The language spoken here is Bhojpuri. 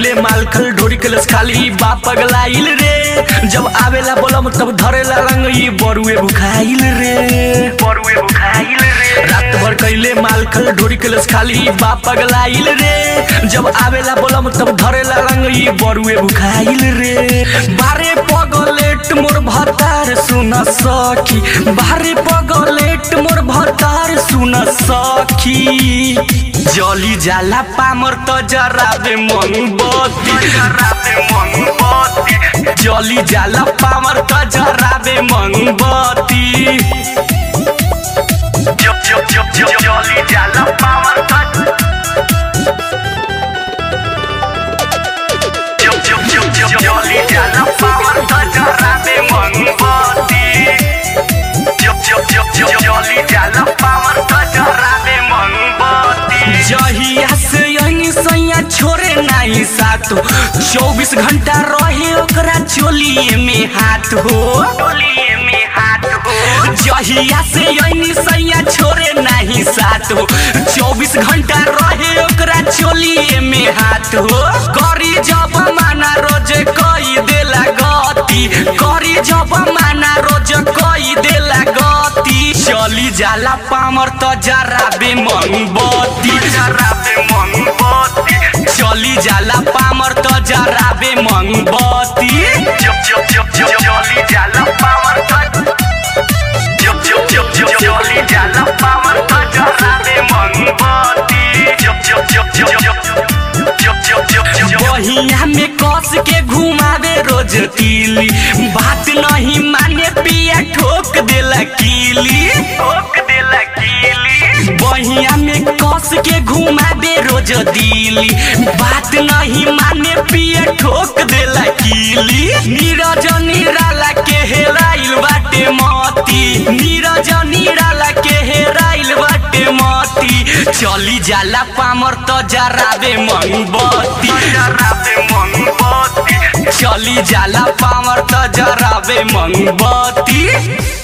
कैले मालखल ढोरी कलस खाली बाप पगलाइल रे जब आवेला बोलम तब धरेला रंग ई बरुए बुखाइल रे बरुए बुखाइल रे रात भर कैले मालखल ढोरी कलस खाली बाप पगलाइल रे जब आवेला बोलम तब धरेला रंग ई बरुए बुखाइल रे बारे पगलेट मोर भतार सुन सखी बारे पगलेट मोर भतार सुन सखी जली जाला पामर त जराबे मन बत्ती जराबे मन बत्ती जली जाला पामर त जराबे मन बत्ती ज- ज- ज- ज- जली जाला पामर त ज- ज- ज- ज- जली जाला पामर त जराबे मन बत्ती ज- ज- ज- ज- जली जाला पामर त जराबे मन बत्ती जहिया से यही सैया छोरे नाही साथ हो चौबीस घंटा रहे ओकरा चोलिए में हाथ हो चोलिए में हाथ हो जहिया से यही सैया छोरे नाही साथ हो चौबीस घंटा रहे ओकरा चोलिए में हाथ हो करी जब माना रोज कई देला गति करी जब माना रोज कई देला गति चली जाला पामर त जराबे मोमबत्ती जराबे मोमबत्ती चली जाला पामर त जराबे मोमबत्ती जब जब जब जब चली जाला पामर त जब जब जब जब चली जाला पामर त जराबे मोमबत्ती जब जब जब जब जब जब जब जब जब बहिया में कस के घुमावे रोज तीली बात नहीं माने पिया ठोक देला कीली ठोक देला कीली बहिया में कस के घुमावे रोज दिली बात नहीं माने पिया ठोक देला कीली नीरज निराला के हेराइल बाटे मती नीरज निराला के हेराइल बाटे मती चली जाला पामर त जराबे मोमबत्ती जराबे मोमबत्ती चली जाला पामर त जराबे मोमबत्ती